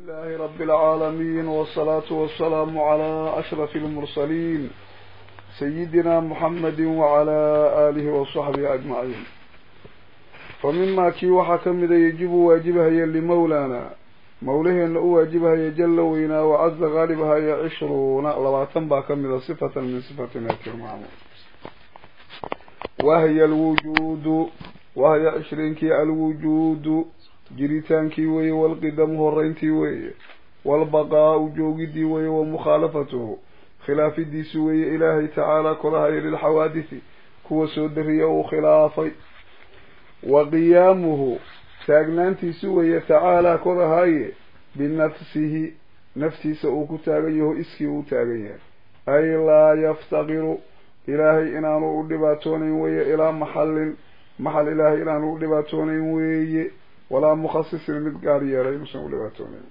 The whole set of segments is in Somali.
لله رب العالمين والصلاة والسلام على أشرف المرسلين سيدنا محمد وعلى آله وصحبه أجمعين فمما كي وحكم إذا يجب واجبها لمولانا موليه أن واجبها يجل وينا وعز غالبها يعشرون لبعتن باكم إذا صفة من صفة ناتر معمول وهي الوجود وهي عشرين كي الوجود jiritaankii weeye walqidamu horeyntii weeye walbaqaau joogidii weeye wa mukhaalafatuhu khilaafidiisi weeye ilaahay tacaala kolahaya lilxawaadisi kuwa soo dariya uu khilaafay wa qiyaamuhu taagnaantiisi weeye tacaalaa kolahaye binafsihi naftiisa uu ku taagan yaho iskii uu taagan yahay ay laa yaftaqiru ilaahay inaanu u dhibaatoonayn weeye ilaa maxallin maxal ilaahay inaanu u dhibaatoonayn weeye walaa mukhasisin mid gaar yeelay inuusan u dhibaatoonayn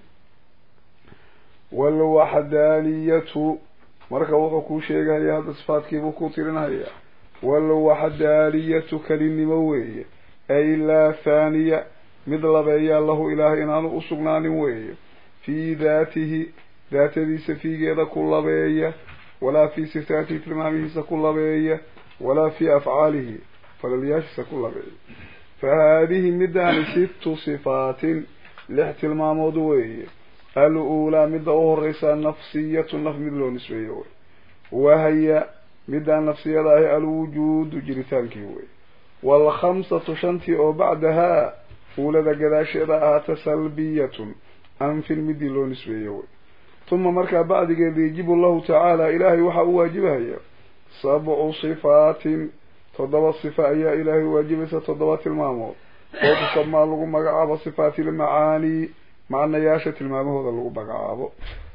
walwaxdaaniyatu marka wuxuu kuu sheegahaya hadda sifaadkiibuu ku tirinhayaa walwaxdaaniyatu kelinimo weeye ay laa thaaniya mid labeeyaa lahu ilaahay inaanu usugnaanin weeye fii daatihi daatadiisa fiigeeda ku labeeya walaa fii sifaatihi tilmaamihiisa ku labeeya walaa fii afcaalihi falalyaashiisa ku labeeya fahaadihi middaani sittu sifaatin lix tilmaamood weeye al-uulaa midda u horeysaa nafsiyatu naf mid loo nisbeeyo wey wahaya middaan nafsiyada ahi alwujuudu jiritaankii wey waalkhamsatu shantii oo bacdahaa uulada gadaasheeda ahaata salbiyatun anfin midii loo nisbeeyo wey tuma markaa bacdigeeda yajibu llahu tacaala ilaahay waxaa u waajibahaya sabcu sifaatin toddoba sifa ayaa ilaahay waajibaysa toddoba tilmaamood oo tusamaa lagu magacaabo sifaati ilmacaanii macnayaasha tilmaamahooda lagu magacaabo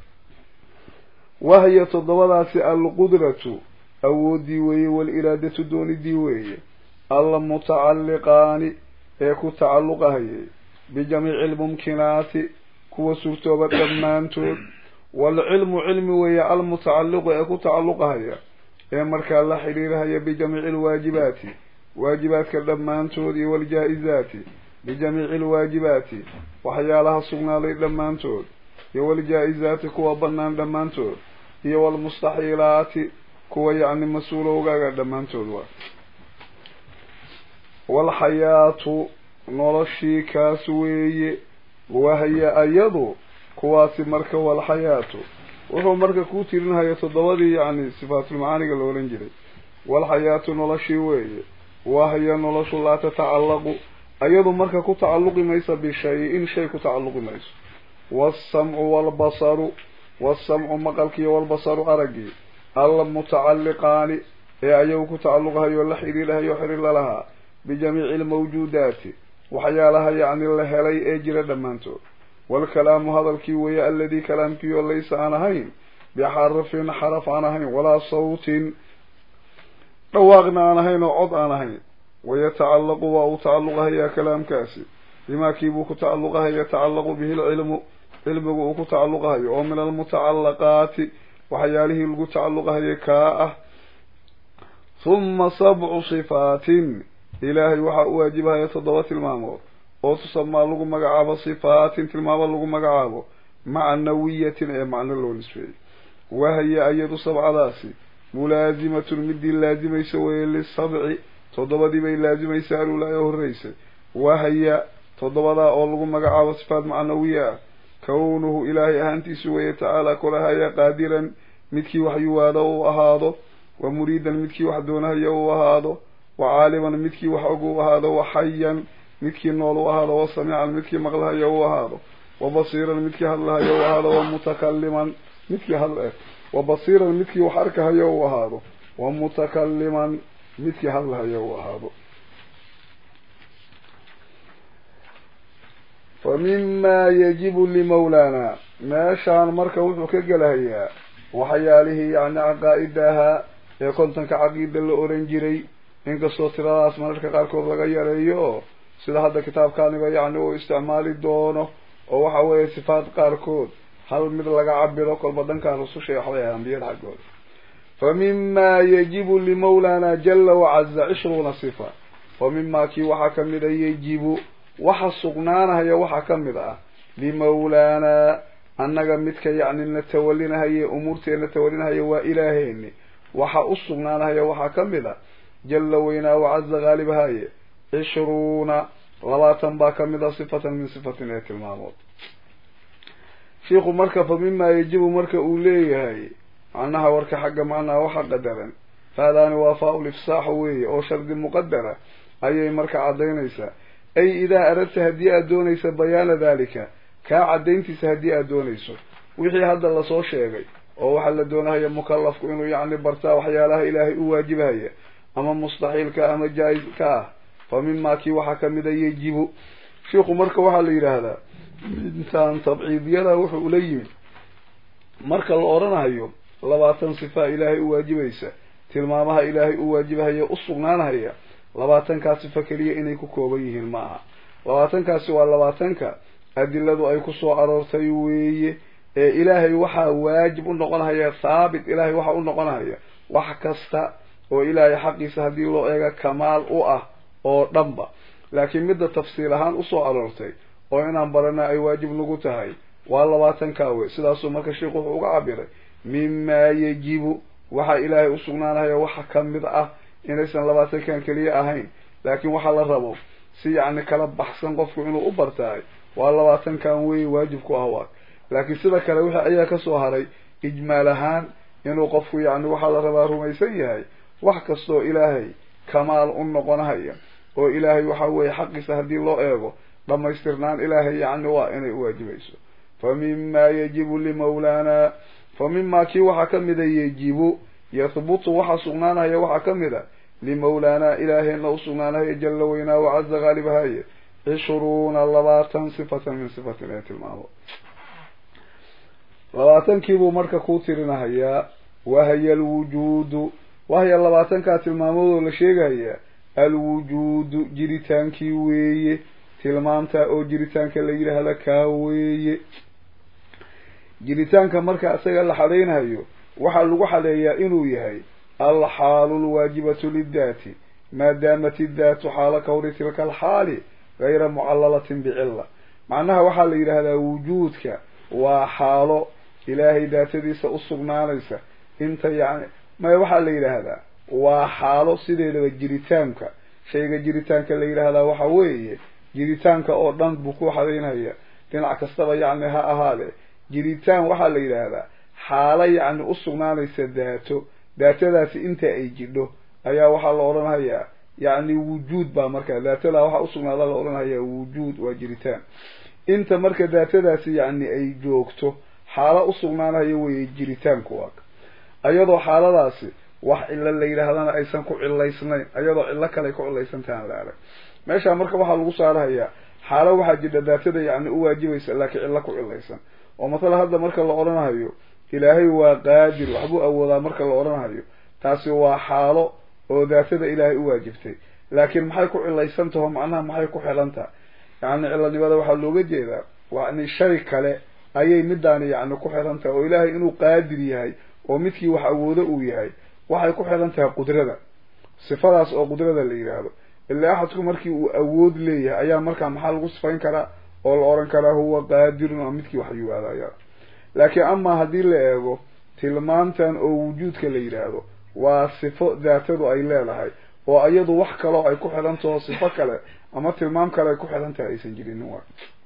wahiya toddobadaasi alqudratu awoodii weeye wal-iraadatu doonidii weeye almutacalliqaani ee ku tacalluqahayay bijamiici lmumkinaati kuwa suurtooba dhammaantood waalcilmu cilmi weeye almutacalliqu ee ku tacalluqahaya ee markaa la xidhiirahaya bijamiici alwaajibaati waajibaadka dhammaantood iyo waljaa-izaati bijamiici alwaajibaati waxyaalaha sugnaaday dhammaantood iyo waljaa-izaati kuwa bannaan dhammaantood iyo walmustaxiilaati kuwa yacni mas-uulowgaaga dhammaantood waa walxayaatu noloshii kaas weeye wahya ayadu kuwaasi marka walxayaatu wuxuu marka kuu tirinhaya toddobadii yacni sifaatulmacaaniga la odhan jiray walxayaatu noloshii weeye wahya noloshu laa tatacallaqu ayadu marka ku tacalluqi maysa bishay-in shay ku tacalluqi mayso waasamcu waalbasaru waasamcu maqalkiiyo walbasaru araggii almutacalliqaani ee ayagu ku tacalluqahayo la xidhiidhahayo xidhiir lalahaa bijamiici almawjuudaati waxyaalaha yacni la helay ee jira dhammaantood waalkalaamu hadalkii weeye aladii kalaamkiioo laysa aan ahayn bixarfin xaraf aan ahayn walaa sawtin dhawaaqna aan ahayn oo cod aan ahayn wayatacallaqu waa uu tacalluqahayaa kalaamkaasi bimaa kiibuu ku tacalluqahaya yatacallaqu bihi lcilmu cilmigu uu ku tacalluqahayo oo min almutacallaqaati waxyaalihii lagu tacalluqahayay kaa ah huma sabcu sifaatin ilaahay waxaa u waajibahaya toddoba tilmaamood oo tusamaa lagu magacaabo sifaatin tilmaamo lagu magacaabo macnawiyatin ee macno loo nisbeeyey wahya ayadu sabcadaasi mulaazimatun midii laazimaysa weeye lisabci toddobadii bay laazimaysa alulaa ee horreysay wahya toddobadaa oo lagu magacaabo sifaat macnawiya ah kownuhu ilaahay ahaantiisu weeye tacaala kolahaya qaadiran midkii wax yuwaado uu ahaado wa muriidan midkii wax doonahaya uu ahaado wa caaliman midkii wax og uu ahaado wa xayan midkii nool u ahaado wa samiican midkii maqlahayo u ahaado wa basiiran midkii hadlahayo u ahaado wa mutakaliman midkii hadl wa basiiran midkii wax arkahayo u ahaado wa mutakaliman midkii hadlahayo u ahaado fa mimaa yajibu limawlaana meeshaan marka wuxuu ka gelahayaa waxyaalihii yacni caqaa-ida ahaa ee kontonka caqiida la oran jiray inkastoo tiradaas mararka qaarkood laga yareeyo oo sida hadda kitaabkaaniba yacni uu isticmaali doono oo waxa weeye sifaat qaarkood hal mid laga cabiro kolba dhankaan rususha waxbay ahay ambiyada xaggooda fa mimaa yajibu limawlaana jala wacaza cishruuna sifa fa mimaa kii waxaa kamid a yajibu waxa sugnaanahaya waxaa kamid ah limawlaana annaga midka yacni na tawalinahaye umuurteena tawalinahaye waa ilaaheeni waxa u sugnaanahaya waxaa ka mid a jalla weynaa wacaza haalibahaye cishruuna labaatan baa ka mid a sifatan min sifatin ee tilmaamood shiikhu marka fa mimaa yajibu marka uu leeyahay macnaha warka xagga macnaha waxa qadaran faadaani waa faa-ul ifsaaxu weeye oo shardi muqadara ayay marka caddaynaysaa ay idaa aradta haddii aad doonaysa bayaana daalika kaa caddayntiisa haddii aad doonayso wixii hadda lasoo sheegay oo waxaa la doonahaya mukalafku inuu yacni bartaa waxyaalaha ilaahay u waajibahaya ama mustaxiilka ama jaa-is ka ah fa mimaa kii waxaa kamid a yajibu shiikhu marka waxaa la yidhaahdaa intaan tabciidiyada wuxuu ula yimid marka la odhanahayo labaatan sifaa ilaahay u waajibaysa tilmaamaha ilaahay u waajibahaya u sugnaanhaya labaatankaa sifa keliya inay ku kooban yihiin ma aha labaatankaasi waa labaatanka adiladu ay ku soo aroortay weeye ee ilaahay waxaa waajib u noqonhaya thaabit ilaahay waxaa u noqonhaya wax kasta oo ilaahay xaqiisa haddii loo eega kamaal u ah oo dhanba laakiin midda tafsiil ahaan usoo aroortay oo inaan barana ay waajib nagu tahay waa labaatankaa wey sidaasuu marka sheikhu wuxuu uga cabiray mimaa yajibu waxaa ilaahay u sugnaanaya waxa ka mid ah inaysan labaatankan keliya ahayn laakiin waxaa la rabo si yacni kala baxsan qofku inuu u bartaay waa labaatankan wey waajib ku ah waa laakiin sida kale wixii ayaa kasoo haray ijmaal ahaan inuu qofku yacni waxaa la rabaa rumaysan yahay wax kastoo ilaahay kamaal u noqonahaya oo ilaahay waxa weeye xaqiisa haddii loo eego dhamaystirnaan ilaahay yacni waa inay uwaajibayso fa mimaa yajibu limawlaana fa mimaa kii waxaa kamida yajibu yahbutu waxaa sugnaanaya waxaa kamid a limawlaana ilaaheenna usugnaanaya jalla weynaa wacaza haalibahaye cishruuna labaatan sifatan min sifatin ee tilmaamo labaatankiibuu marka kuu tirinahayaa wahya alwujuudu wahya labaatankaa tilmaamoodoo la sheegahayaa alwujuudu jiritaankii weeye tilmaamta oo jiritaanka la yidhaahda kaa weeye jiritaanka marka isaga la xadaynayo waxaa lagu xadeeyaa inuu yahay alxaalu lwaajibatu liddaati maadaamat iddaatu xaala kawri tilka alxaali gayra mucallalatin bicilla macnaha waxaa la yidhaahdaa wujuudka waa xaalo ilaahay daatadiisa u sugnaanaysa inta yacni maya waxaa la yidhaahdaa waa xaalo sideedaba jiritaanka shayga jiritaanka la yidhaahdaa waxa weeye jiritaanka oo dhan buu ku xadaynaya dhinac kastaba yacni ha ahaade jiritaan waxaa la yidhaahdaa xaalo yacni u sugnaanaysa daato daatadaasi inta ay jidho ayaa waxaa la odhanhayaa yacni wujuud baa markaa daatadaa waxaa usugnaada la odhanhayaa wujuud waa jiritaan inta marka daatadaasi yacni ay joogto xaalo usugnaanaya weeye jiritaanku waa ayadoo xaaladaasi wax cilo la yidhaahdana aysan ku cilaysnayn ayadoo cillo kale ku cilaysantahan la arag meeshaa marka waxaa lagu saarahayaa xaalo waxaa jidha daatada yacni u waajibaysa laakiin cillo ku cilaysan oo matala hadda marka la odhanahayo ilaahay waa qaadir waxbuu awoodaa marka la odhanahayo taasi waa xaalo oo daatada ilaahay u waajibtay laakiin maxay ku cilaysan taho macnaha maxay ku xilan taha yacni cilanimada waxaa looga jeedaa yani shay kale ayay midaani yacni ku xilan tahay oo ilaahay inuu qaadir yahay oo midkii wax awoodo uu yahay waxay ku xilan tahay qudrada sifadaas oo qudrada la yidhaahdo ilaa axadku markii uu awood leeyahay ayaa markaa maxaa lagu sifayn karaa oo la odhan karaa huwa qaadirun oo midkii wax yiwaadaya laakiin amaa haddii la eego tilmaamtan oo wujuudka la yidhaahdo waa sifo daatadu ay leedahay oo iyadu wax kaloo ay ku xidhan taho sifo kale ama tilmaam kale ay ku xidhan tahay aysan jirin wa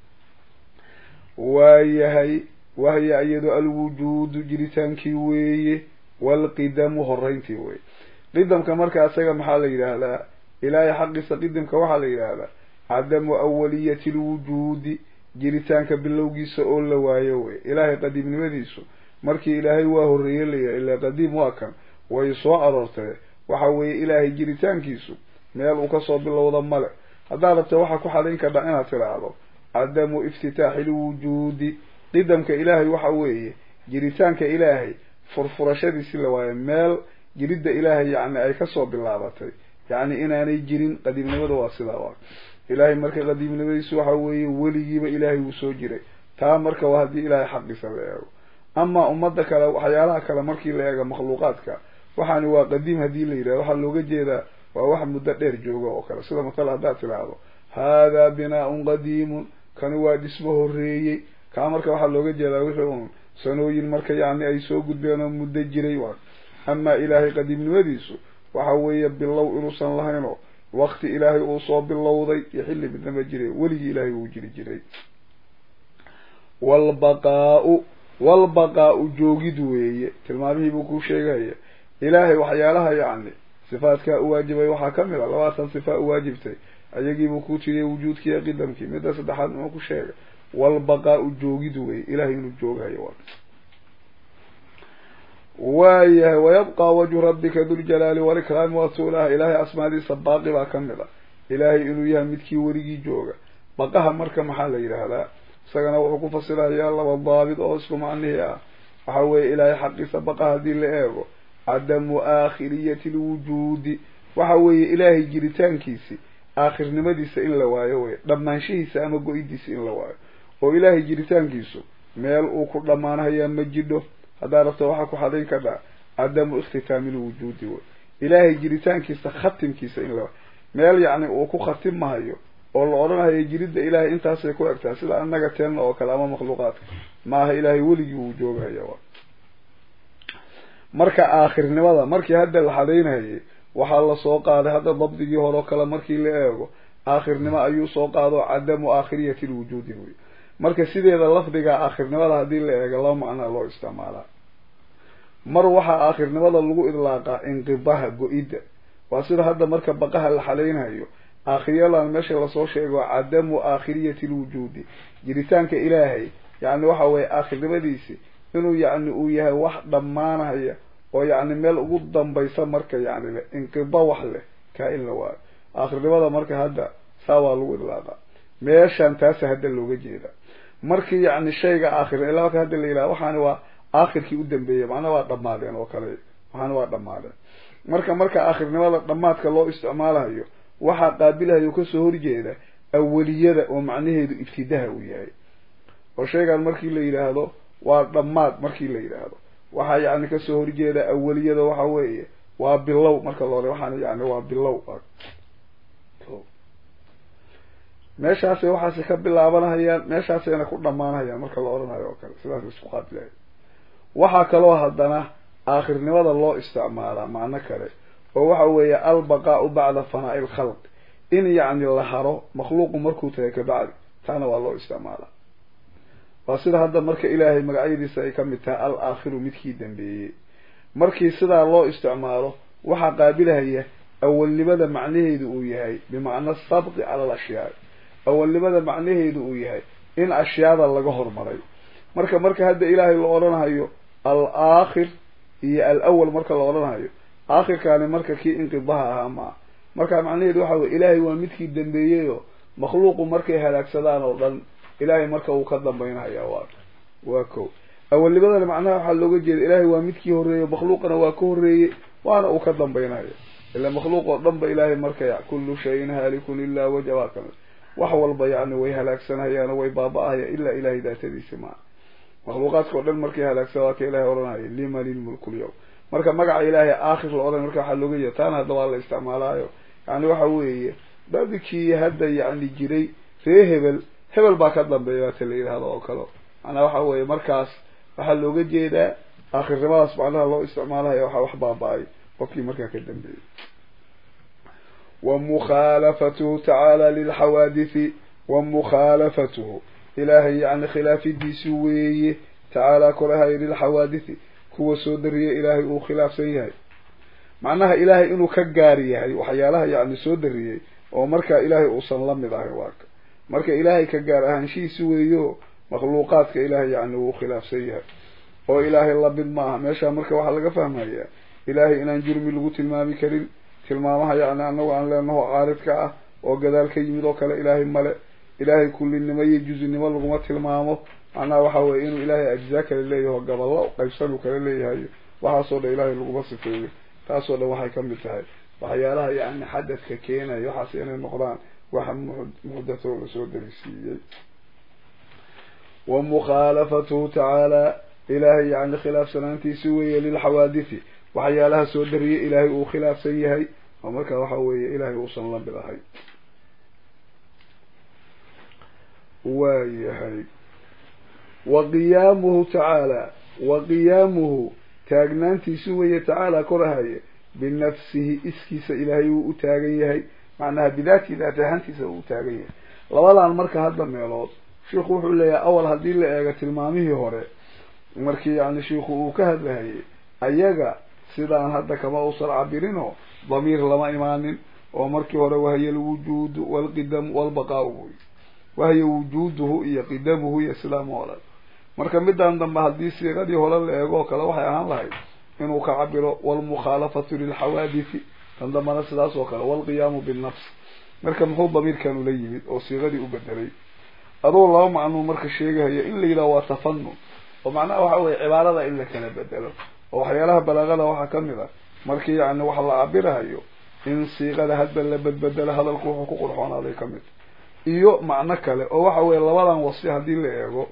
waayahay wahya iyadu alwujuudu jiritaankii weeye walqidamu horeyntii weye qidamka marka isaga maxaa la yidhaahdaa ilaahay xaqiisa qidamka waxaa la yidhaahdaa cadamu awaliyati lwujuudi jiritaanka bilowgiisa oo la waayo wey ilaahay qadiimnimadiisu markii ilaahay waa horreeye layahay ilaa qadiim waa kan way soo aroortay waxa weeye ilaahay jiritaankiisu meel uu kasoo bilowda male haddaad rabta waxaa ku xadayn kardhaa inaad tidhaahdo cadamu iftitaaxi lwujuudi qidamka ilaahay waxa weeye jiritaanka ilaahay furfurashadiisi la waayo meel jiridda ilaahay yacni ay kasoo bilaabatay yacni inaanay jirin qadiimnimada waa sidaa waa ilaahay marka qadiimnimadiisu waxa weeye weligiiba ilaahay wuu soo jiray taa marka waa haddii ilaahay xaqiisa la eego amaa ummadda kale waxyaalaha kale markii la eego makhluuqaadka waxaani waa qadiim haddii la yidhahdo waxaa looga jeedaa waa wax muddo dheer jooga oo kale sida matala haddaad tidhaahdo haadaa binaa-un qadiimun kani waa dhismo horreeyey kaa marka waxaa looga jeedaa wixii un sanooyin marka yani ay soo gudbeen oo muddo jiray waa amaa ilaahay qadiimnimadiisu waxa weeye bilow inuusan lahaynoo wakti ilaahay uu soo bilowday iyo xilli midnama jiray weligii ilaahay uu jiri jiray walbaqaau walbaqaau joogid weeye tilmaamihii buu ku sheegaya ilaahay waxyaalaha yacni sifaadkaa u waajibay waxaa kamid a labaatan sifaa u waajibtay ayagiibuu ku tiriyay wujuudkii iyo qidamkii midda saddexaad muxuu ku sheegay walbaqaau joogid weeye ilahay inuu jooghayo waayahay wayabqa wajhu rabbika duljalaali walikraami wasuulaha ilaahay asmaadiisa baaqi baa kamid a ilaahay inuu yahay midkii weligii jooga baqaha marka maxaa la yidhaahdaa isagana wuxuu ku fasirayaa laba daabit oo isku macnihii ah waxa weeye ilaahay xaqiisa baqa haddii la eego cadamu aakhiriyati lwujuudi waxa weeye ilaahay jiritaankiisi aakhirnimadiisa in la waayo wey dhammaanshihiisa ama go-idiisa in la waayo oo ilaahay jiritaankiisu meel uu ku dhammaanahayaa ma jidho haddaa rabto waxaa ku xadayn kadhaa cadamu ikhtitaami lwujuudi wey ilaahay jiritaankiisa khatimkiisa in la waayo meel yacni uu ku khatim mahayo oo la odhanayo jiridda ilaahay intaasay ku egtaa sida annaga teenna oo kale ama makhluuqaadka maaha ilaahay weligii uu joogahaya wa marka aakhirnimada markii hadda la xadaynayay waxaa lasoo qaaday hadda dabdigii hore oo kale markii la eego aakhirnimo ayuu soo qaado cadamu aakhiriyati lwujuudi wey marka sideeda lafdiga aakhirnimada haddii la eego laba macnaa loo isticmaalaa mar waxaa aakhirnimada lagu idlaaqaa inqibaha go-idda waa sida hadda marka baqaha la xalaynayo aakhiryalan meesha lasoo sheego cadamu aakhiriyati lwujuudi jiritaanka ilaahay yacni waxa weye aakhirnimadiisi inuu yacni uu yahay wax dhammaanaya oo yacni meel ugu dambaysa marka yacni le inqiba wax leh kaa in la waayo aakhirnimada marka hadda saa waa lagu idlaaqa meeshan taasa hadda looga jeeda markii yacni shayga aakhir ilaa marka hadda la yidhaha waxaani waa aakhirkii u dambeeyey macnaa waa dhammaadeen oo kale waxaani waa dhammaadeen marka marka aakhirnimada dhammaadka loo isticmaalayo waxaa qaabilahayo kasoo horjeeda aweliyada oo macnaheedu ibtidaha uu yahay oo shaygan markii la yidhaahdo waa dhammaad markii la yidhaahdo waxaa yacni kasoo horjeeda aweliyada waxa weeye waa bilow marka loole waxaan yani waa bilow meeshaasay waxaasi ka bilaabanahayaan meeshaasayna ku dhamaanahayaan marka la odhanayo oo kale sidaas isku qaabilahay waxaa kaloo haddana aakhirnimada loo isticmaalaa macno kale oo waxa weeye albaqaau bacda fanaa'i lkhalq in yacni la haro makhluuqu markuu tahay kabacdi taana waa loo isticmaalaa waa sida hadda marka ilaahay magacyadiisa ay kamid tahay al aakhiru midkii dambeeyey markii sidaa loo isticmaalo waxaa qaabilahaya awalnimada macnaheedu uu yahay bimacna sabqi cala al ashyaa awalnimada macnaheedu uu yahay in ashyaada laga hormaray marka marka hadda ilaahay la odhanahayo al aakhir iyo al awal marka la odhanahayo aakhirkaani marka kii inqidaha ahaa maa marka macnaheedu waxa weye ilaahay waa midkii dambeeyeyoo makhluuqu markay halaagsadaan oo dhan ilaahay marka uu ka dambaynahaya waa waa ko awalnimadana macnaha waxaa looga jeeda ilaahay waa midkii horreeyey makhluuqana waa ka horreeyey waana uu ka dambaynaya ila makhluuq oo dhan ba ilaahay marka ya kullu shayin haalikun ilaa waja waa kamid wax walba yacni way halaagsanayaan oo way baaba-ahaya ilaa ilahay daatadiisi maa makhluuqaadka o dhan markay halaagsan waa ka ilahay odhanaya liman ilmulku lyawm marka magaca ilaahay aakhir la odhan marka waxaa looga jeeda taana hadda waa la isticmaalaayo yani waxa weeye dadkii hadda yacni jiray ree hebel hebel baa ka dambeeya waata la yidhahdo oo kale macnaa waxa weeye markaas waxaa looga jeedaa aakhirnimadaas macnaha loo isticmaalahaya waxaa wax baaba-ay qofkii markaa ka dambeeyey wa mukhaalafatuhu tacaala lilxawaadithi wa mukhaalafatuhu ilaahay yacni khilaafidiisi weeye tacaala korahay lilxawaadithi kuwa soo dariyay ilaahay uu khilaafsan yahay macnaha ilaahay inuu ka gaari yahay waxyaalaha yacni soo dariyey oo markaa ilaahay uusan la mid ahay waaka marka ilaahay ka gaar ahaanshihiisi weeyo makhluuqaadka ilaahay yacni wuu khilaafsan yahay oo ilaahay lamid maaha meesha marka waxaa laga fahmayaa ilaahay inaan jurmi lagu tilmaami karin tilmaamaha yacni anagu aan leenaho caaridka ah oo gadaal ka yimid oo kale ilaahay male ilaahay kullinimo iyo juzinimo laguma tilmaamo macnaha waxa weye inuu ilaahay ajzaa kale leeyaho gaballo qaybsanuu kale leeyahay waxaasoo dhan ilaahay laguma sifeeyo taasoo dhan waxay kamid tahay waxyaalaha yacni xadadka keenaya waxaas inay noqdaan waxa muxdatoo lasoo darisiiyey wa mukhaalafatuhu tacaala ilaahay yacni khilaafsanaantiisi weeye lilxawaadithi waxyaalaha soo dariyay ilaahay uu khilaafsan yahay oo marka waxa weeye ilaahay uusan la mid ahay waayahay wa qiyaamuhu tacaala wa qiyaamuhu taagnaantiisu weeye tacaala korahaye binafsihi iskiisa ilaahay wuu u taagan yahay macnaha bidaati daat ahaantiisa uu u taagan yahay labadan marka hadda meelood sheikhu wuxuu leeyahay awal haddii la eego tilmaamihii hore markii yani shiikhu uu ka hadlahayay ayaga sidaan hadda kama usan cabirinoo damiir lama imaanin oo markii hore wahya alwujuudu walqidamu walbaqaau buy wahya wujuuduhu iyo qidamuhu iyo sidaama o dhan marka midaan dambe haddii siiqadii hore la eego oo kale waxay ahaan lahayd inuu ka cabiro walmukhaalafatu lilxawaadithi tan dambana sidaas oo kale walqiyaamu binnafs marka muxuu damiirkan ula yimid oo siiqadii u bedelay adoo laba macnuu marka sheegahaya in la yidhaho waa tafanun oo macnaha waxa weye cibaarada in la kala bedelo oo waxyaalaha balaagada waxaa kamid a markii yani wax la cabirahayo in siiqada hadba la bedbedelo hadalku wuxuu ku qurxoonaaday kamid iyo macno kale oo waxa weye labadan wasfi haddii la eego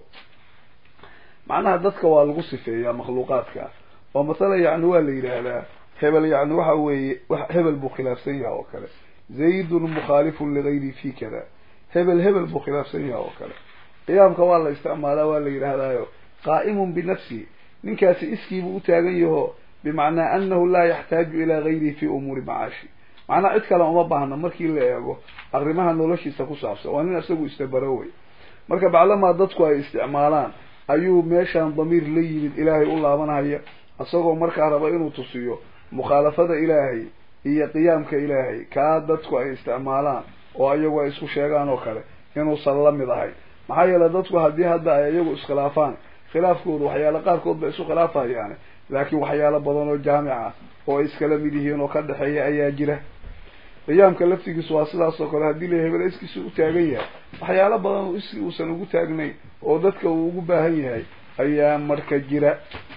macnaha dadka waa lagu sifeeyaa makhluuqaadka oo masala yani waa la yidhaahdaa hebel yani waxa weeye hebel buu khilaafsan yahay oo kale zaydun mukhaalifun ligayri fi kada hebel hebel buu khilaafsan yahay oo kale qiyaamka waa la isticmaalaa waa la yidhaahdaayo qaa'imun binafsihi ninkaasi iskiibuu u taagan yaho bimacnaa anahu laa yaxtaaju ilaa gayrihi fi umuuri macaashi macnaha cid kale uma baahna markii la eego arrimaha noloshiisa ku saabsan waa nin isagu istabaro wey marka baclamaa dadku ay isticmaalaan ayuu meeshaan damiir la yimid ilaahay u laabanhaya isagoo markaa raba inuu tusiyo mukhaalafada ilaahay iyo qiyaamka ilaahay kaa dadku ay isticmaalaan oo ayagu ay isku sheegaan oo kale inuusan la mid ahay maxaa yeele dadku haddii hadda ay iyagu iskhilaafaan khilaafkoodu waxyaalo qaarkood bay isu khilaafayaane laakiin waxyaalo badan oo jaamica oo ay iskala mid yihiin oo ka dhexeeya ayaa jira qiyaamka laftigiisu waa sidaas oo kale haddii la hebel iskiisu u taagan yahay waxyaalo badan oo iski uusan ugu taagnayn oo dadka uu ugu baahan yahay ayaa marka jira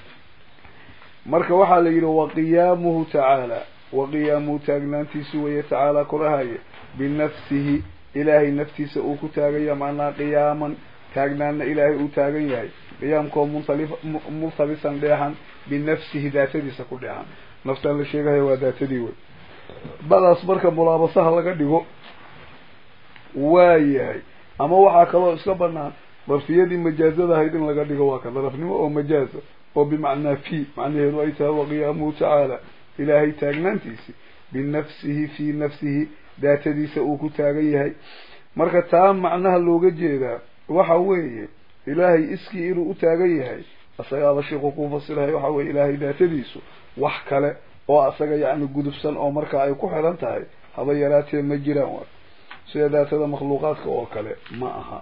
marka waxaa la yidhi wa qiyaamuhu tacaala wa qiyaamuhu taagnaantiisu weye tacaala korahaye binafsihi ilaahay naftiisa uu ku taaganya macnaa qiyaaman taagnaanna ilaahay uu taagan yahay qiyaamkoo muntalif multabisan dheexan binafsihi daatadiisa ku dheexan naftaan la sheegahayo waa daatadii wey badaas marka mulaabasaha laga dhigo waa yahay ama waxaa kaloo iska banaan darfiyadii majaazada ahayd in laga dhigo waa ka darafnimo oo majaaza oo bimacnaa fi macnaheedu ay tahay waqiyaamuhu tacaala ilaahay taagnaantiisi binafsihi fii nafsihi daatadiisa uu ku taagan yahay marka taa macnaha looga jeedaa waxa weeye ilaahay iskii inuu u taagan yahay isagaaba sheikhu ku fasirahay waxa weye ilaahay daatadiisu wax kale oo asaga yacni gudubsan oo markaa ay ku xiran tahay haba yaraatee ma jiraan wa sida daatada makhluuqaadka oo kale ma aha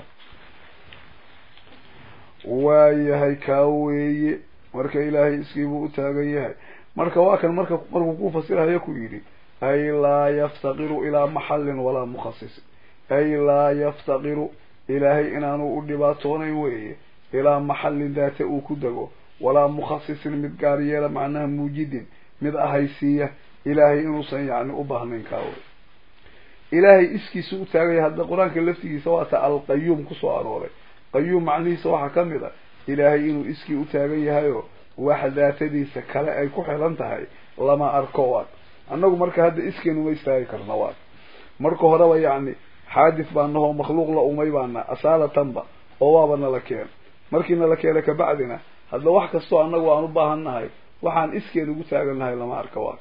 waayahay kaa weeye marka ilaahay iskiibuu u taagan yahay marka waa kan marka markuu ku fasirahayo ku yidhi ay laa yaftaqiru ilaa maxallin walaa mukhasisin ay laa yaftaqiru ilaahay inaanu u dhibaatoonayn weeye ilaa maxallin daate uu ku dego walaa mukhasisin mid gaar yeela macnaha muujidin mid ahaysiiya ilaahay inuusan yacni u baahnayn kaawe ilaahay iskiisa u taaganya hadda qur-aanka laftigiisa waata alqayuum kusoo arooray qayuum macnihiisa waxaa ka mid a ilaahay inuu iskii u taagan yahayo wax daatadiisa kale ay ku xilan tahay lama arko waad annagu marka hadda iskeenu ma istaagi karna waad marka horeba yacni xaadis baa nahoo makhluuq la umay baana asaalatanba oo waaba nala keen markii nala keena kabacdina hadda wax kastoo annagu aan u baahan nahay waxaan iskeen ugu taagan nahay lama arka waa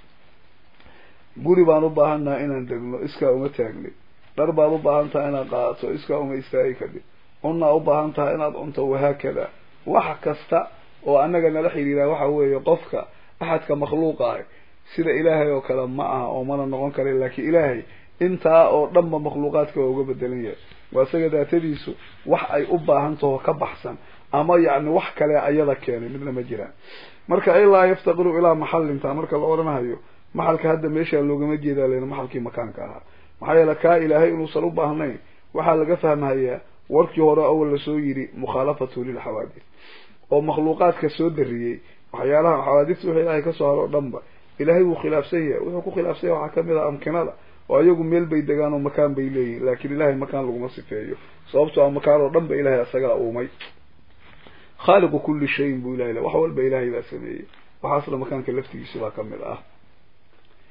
guri baan u baahan nahay inaan degno iskaa uma taagni dhar baad u baahan tahay inaad qaadato iskaa uma istaagi kadib cunaa u baahan tahay inaad cunto wahaakada wax kasta oo annaga nala xidhiiraa waxa weeye qofka axadka makhluuqa ah sida ilaahay oo kale ma aha oo mana noqon kara laakiin ilaahay intaa oo dhanba makhluuqaadka waa uga bedelan yahay waa isaga daatadiisu wax ay u baahan taho ka baxsan ama yacni wax kale ayada keenay midna ma jiraan marka ilaa yaftaqiru ilaa maxalinta marka la odhanahayo maxalka hadda meeshaa loogama jeedaa len maxalkii makaanka ahaa maxaa yeele kaa ilaahay inuusan u baahnayn waxaa laga fahmahayaa warkii hore awal lasoo yidhi mukhaalafatu lilxawaadis oo makhluuqaadka soo dariyey waxyaalaha xawaadista wixii ilaahay kasoo haro o dhanba ilaahay wuu khilaafsan yahay wuxuu ku khilaafsan yahay waxaa kamid ah amkinada oo ayagu meel bay degaan oo makaan bay leeyihin laakiin ilahay makaan laguma sifeeyo sababtoo a makaan oo dhan ba ilahay asagaa uumay khaaliqu kulli shayin buu ilahay wax walba ilahay baa sameeyey waxaasna makaanka laftigiisi baa kamid ah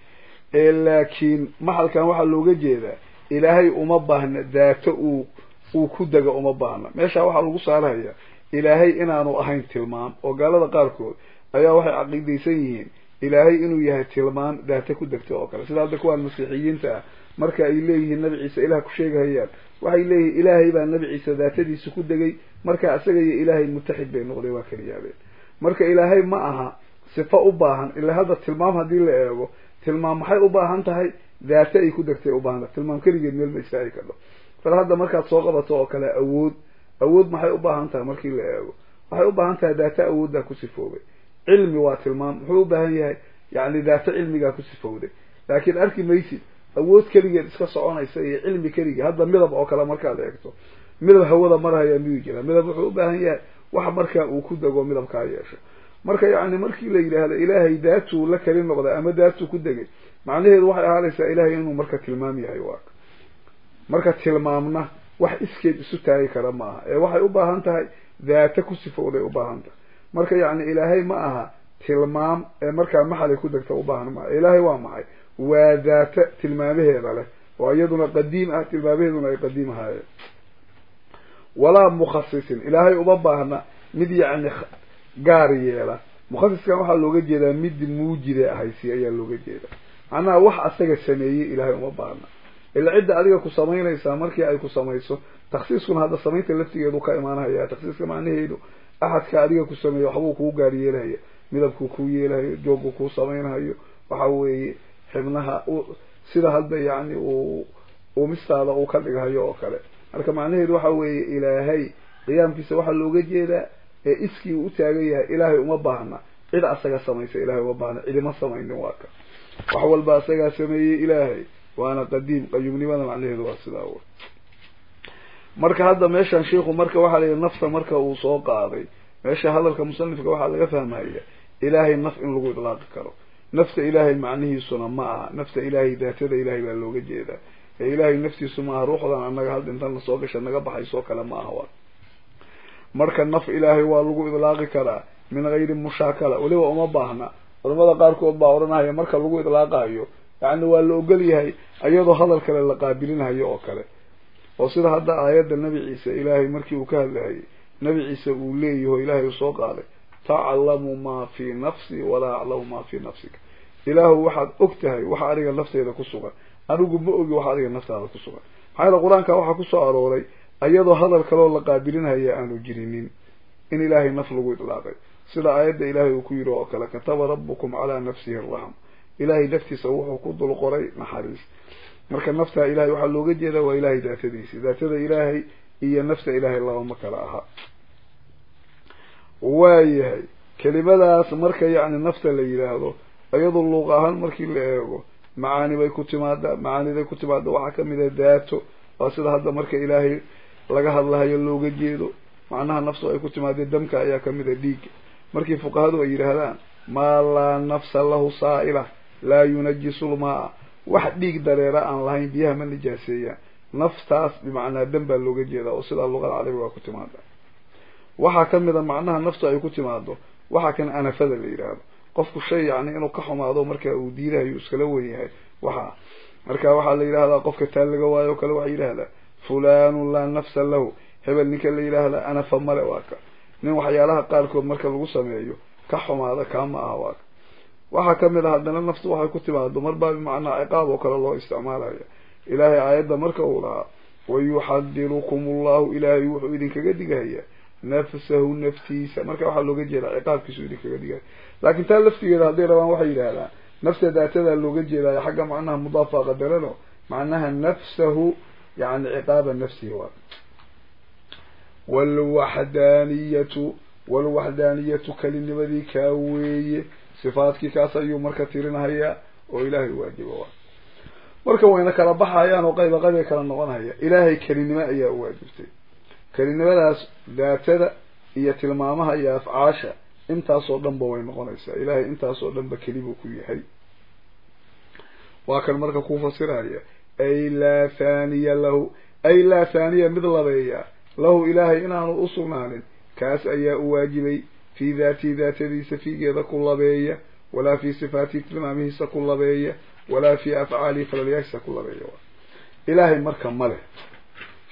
laakiin maxalkan waxaa looga jeedaa ilaahay uma baahna daato uu uu ku dego uma baahna meesha waxaa lagu saarhayaa ilaahay inaanu ahayn tilmaam oo gaalada qaarkood ayaa waxay caqiidaysan yihiin ilaahay inuu yahay tilmaan daata ku degta oo kale sida hadda kuwaan masiixiyiinta ah marka ay leeyihiin nabi ciise ilaah ku sheegahayaan waxay leeyihiin ilaahay baa nabi ciise daatadiisa ku degay marka isaga iyo ilaahay mutaxid bay noqday waa keliyaabeen marka ilaahay ma aha sifo u baahan ilaa hadda tilmaam haddii la eego tilmaam maxay u baahan tahay daate ay ku degtay ubaahan tahay tilmaam keligeed meel ma istaagi kadho bal hadda markaad soo qabato oo kale awood awood maxay u baahan tahay markii la eego waxay u baahan tahay daate awooddaa ku sifoobay cilmi waa tilmaam muxuu u baahan yahay yani daate cilmigaa ku sifowday laakiin arki maysid awood keligeed iska soconaysa iyo cilmi keligii hadda midab oo kale markaad eegto midab hawada marhaya miyuu jira midab wuxuu u baahan yahay wax markaa uu ku dego midabkaa yeesho marka yani markii la yidhaahdo ilaahay daatuu la keli noqday ama daatuu ku degay macnaheedu waxay ahaanaysaa ilahay inuu marka tilmaam yahay waa marka tilmaamna wax iskeed isu taagi kara ma aha ee waxay u baahan tahay daate ku sifowday u baahan tahay marka yani ilaahay ma aha tilmaam ee markaa maxalay ku degta u baahan maaha ilaahay waa maxay waa daata tilmaamaheeda leh oo iyaduna qadiim ah tilmaamaheeduna ay qadiim ahaayeen walaa mukhasisin ilaahay uma baahna mid yacni gaar yeela mukhasiskan waxaa looga jeedaa mid muujide ahaysi ayaa looga jeedaa macnaha wax asaga sameeyey ilaahay uma baahna ila cidda adiga ku samaynaysaa markii ay ku samayso taksiiskuna hadda samaynta laftigeedu ka imaanahaya taksiiska macnaheedu axadka adiga ku sameeya waxbuu kuu gaar yeelahaya midabkuu kuu yeelahayo joogku kuu samaynhayo waxa weeye xibnaha sida hadda yani uu uumistaada uu ka dhighayo oo kale marka macnaheedu waxa weeye ilaahay qiyaamkiisa waxaa looga jeedaa ee iskii uu utaagan yahay ilaahay uma baahna cid asaga samaysa ilahay uma baahna cidima samaynin waa ka wax walba asagaa sameeyey ilaahay waana qadiim qayuumnimada macnaheedu waa sidaa w marka hadda meeshan sheiku marka waxaa la yidhi nafta marka uu soo qaaday meesha hadalka musanifka waxaa laga fahmaya ilaahay naf in lagu idlaaqi karo nafta ilaahay macnihiisuna ma aha nafta ilaahay daatada ilaahay baa looga jeedaa ee ilaahay naftiisu ma aha ruuxdan annaga hal dhintan lasoo gasha naga baxaysoo kale ma aha wa marka naf ilaahay waa lagu idlaaqi karaa min gayri mushaakala weliba uma baahna culamada qaarkood baa odhanahaya marka lagu idlaaqayo yani waa la ogol yahay iyadoo hadal kale la qaabilinhayo oo kale oo sida hadda aayadda nebi ciise ilaahay markii uu ka hadlahayay nebi ciise uu leeyaho ilaahay uu soo qaaday taclamu maa fii nafsi walaa aclamu maa fii nafsika ilaahu waxaad og tahay waxa adiga nafteeda ku sugan anigu ma ogi waxa adiga naftaada ku sugan maxaa yaele qur-aanka waxaa kusoo arooray iyadoo hadal kaleoo la qaabilinhaya aanu jirinin in ilaahay naf lagu idlaaqay sida aayadda ilaahay uu ku yidhi oo kale kataba rabbukum calaa nafsihi araxma ilaahay naftiisa wuxuu ku dul qoray naxariis marka naftaa ilahay waxaa looga jeedaa waa ilaahay daatadiisi daatada ilaahay iyo nafta ilaahay labama kala aha waayahay kelimadaas marka yacni nafta la yidhaahdo iyadoo luuq ahaan markii la eego macaani bay ku timaadaa macaaniday ku timaada waxaa kamid a daato waa sida hadda marka ilaahay laga hadlahayo looga jeedo macnaha naftu ay ku timaadee damka ayaa kamid a dhiigga markii fuqahadu ay yidhaahdaan maa laa nafsa lahu saa'ila laa yunajisu lmaa wax dhiig dareera aan lahayn biyaha ma nijaaseeyaan naftaas bimacnaa dam baa looga jeedaa oo sidaa luqada carabiga waa ku timaada waxaa kamid a macnaha naftu ay ku timaado waxaa kan anafada la yidhaahdo qofku shay yani inuu ka xumaado marka uu diidahayo iskala wen yahay waxa marka waxaa la yidhahdaa qofka taan laga waayo o kale waxaa yidhahdaa fulanu laa nafsa lahu hebel ninka la yidhaahdaa anafa male waa ka nin waxyaalaha qaarkood marka lagu sameeyo ka xumaada kaama aha waa ka waxaa kamid a haddana naftu waxay ku timaado marbaa bimacnaa ciqaab oo kale loo isticmaalaya ilaahay aayadda marka uu lahaa wayuxadirukum allahu ilaahay wuxuu idinkaga digaya nafsahu naftiisa marka waxaa looga jeedaa ciqaabkiisu idinkaga digaya laakin taa laftigeeda hadday rabaan waxay yidhahdaan nafta daatadaa looga jeedaayo xagga macnaha mudaafa qadarano macnaha nafsahu yani ciqaaba nafsihi waa walwaxdaaniyatu walwaxdaaniyatu kelinimadii kaa weeye sifaadkii kaas ayuu marka tirinahayaa oo ilaahay waajiba waa marka wayna kala baxayaan oo qayba qaybay kala noqonhaya ilaahay kelinimo ayaa u waajibtay kelinimadaas daatada iyo tilmaamaha iyo afcaasha intaasoo dhanba way noqonaysaa ilaahay intaasoo dhanba kelibuu ku yahay waa kan marka ku fasiraya ay laa thaniya lahu ay laa thaniya mid labeeya lahu ilaahay inaanu usugnaanin kaas ayaa u waajibay fii daatihi daatadiisa fiigeeda ku labeeya walaa fii sifaatihi tilmaamihiisa ku labeeya walaa fii afcaalihi falalyaashiisa ku labeeya ilaahay marka ma leh